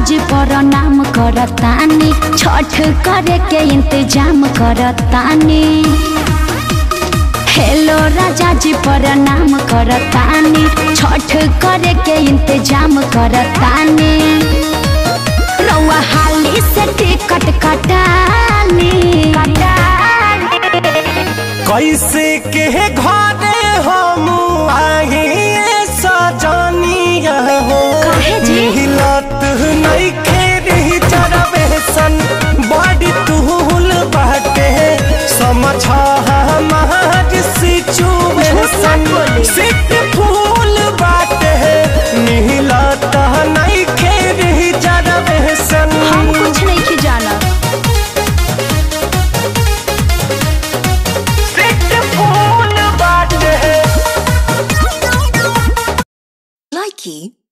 जी प्रणाम करतानी छठ करे के इंतजाम करतानी हेलो राजा जी प्रणाम करतानी छठ करे के इंतजाम करतानी रउआ हाली से टिकट कटानी कैसे के घरे हम आए सजनिया हो काहे जी? मिलत नहीं खेरी चरबे सन बड़ी तुहुल बाटे समझ हमार सिचुएशन सिट फूल बाटे मिलत नहीं खेरी चरबे सन हम कुछ नहीं की जाना सिट फूल बाटे Likey